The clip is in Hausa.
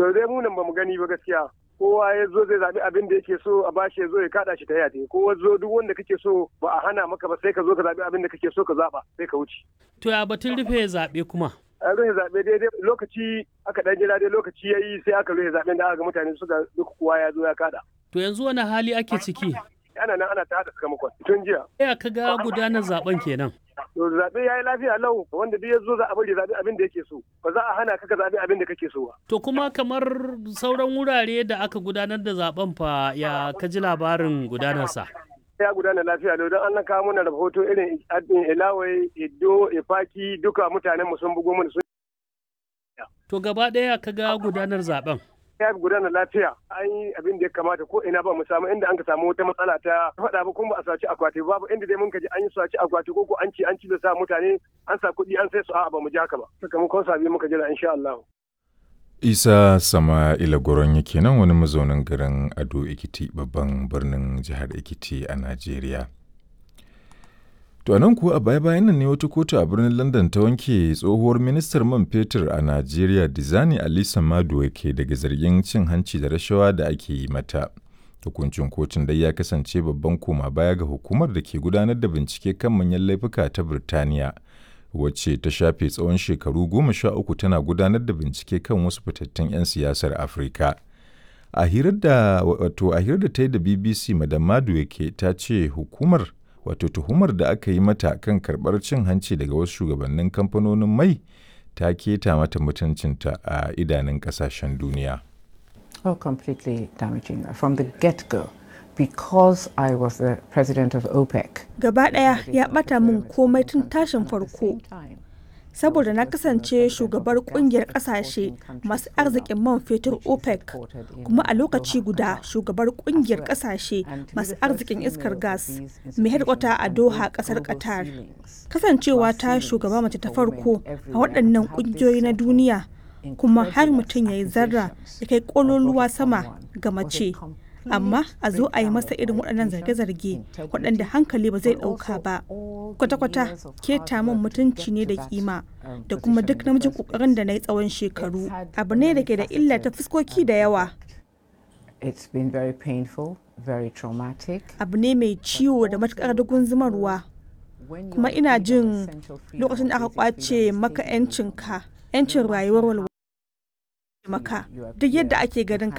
to dai mu nan bamu gani ba gaskiya kowa ya zo zai zaɓi abin da yake so a bashi ya zo ya kaɗa shi ta yate kowa zo duk wanda kake so ba a hana maka ba sai ka zo ka zaɓi abin da kake so ka zaɓa sai ka wuce. To ya batun rufe zaɓe kuma? An rufe zaɓe daidai lokaci aka ɗan jira dai lokaci ya yi sai aka rufe zaɓen da aka ga mutane suka duk kowa ya zo ya kaɗa. To yanzu wani hali ake ciki? Ana nan ana ta haɗa sakamakon tun jiya. Ya ka ga gudanar zaɓen kenan. To zaɓe ya yi lafiya lau wanda duk ya zo za a bari zaɓe abin da yake so ba za a hana ka ka zaɓe abin da kake so ba. To kuma kamar sauran wurare da aka gudanar da zaben fa ya ka ji labarin gudanarsa. Ya gudana lafiya lau don an kawo mana rahoto irin Ilawai, Iddo, Ifaki duka mutanen mu sun bugo mana sun. To gaba ɗaya ka ga gudanar zaben. ya gudana lafiya an yi abin da ya kamata ko ina ba mu samu inda an ka samu wata matsala ta faɗa ba kuma ba a saci akwati babu inda dai mun ka ji an yi saci akwati ko ko an ci an ci da sa mutane an sa kuɗi an sai su a'a ba mu ji haka ba sakamakon sabi muka jira insha Allah. Isa Sama'ila Goron yake nan wani mazaunin garin Ado Ekiti babban birnin jihar Ekiti a Najeriya. To nan kuwa a baya-bayan nan ne wata kotu a birnin London ta wanke tsohuwar ministar man fetur a Najeriya Dizani Alisa Maduwa ke daga zargin cin hanci da rashawa da ake yi mata. Hukuncin kotun dai ya kasance babban koma baya ga hukumar da ke gudanar da bincike kan manyan laifuka ta Birtaniya, wacce ta shafe tsawon shekaru goma sha uku tana gudanar da bincike kan wasu fitattun 'yan siyasar Afirka. A hirar da wato a hirar da ta yi da BBC Madam Maduwa ke ta ce hukumar wato tuhumar da aka yi mata kan karɓar cin hanci daga wasu shugabannin kamfanonin mai ta keta mata mutuncinta a idanun ƙasashen duniya. Oh, completely damaging from the get-go because I was the president of OPEC. Gaba ɗaya ya ɓata min komai tun tashin farko. Saboda na kasance shugabar kungiyar kasashe masu arzikin man fetur OPEC kuma a lokaci guda shugabar kungiyar kasashe masu arzikin iskar gas mai hedkwata a Doha kasar Qatar. Kasancewa ta shugaba mace ta farko a waɗannan kungiyoyi na duniya kuma har mutum ya yi zarra ya kai kololuwa sama ga mace amma a zo a yi masa irin waɗannan zarge-zarge waɗanda hankali ba zai ɗauka ba kwata-kwata keta min mutunci ne da kima da kuma duk namijin ƙoƙarin da na yi tsawon shekaru abu ne da ke da illa ta fuskoki da yawa abu ne mai ciwo da matuƙar dugun zumarwa kuma ina jin lokacin da aka kwace maka 'yancinka 'yancin rayuwar walwala maka duk yadda ake ganin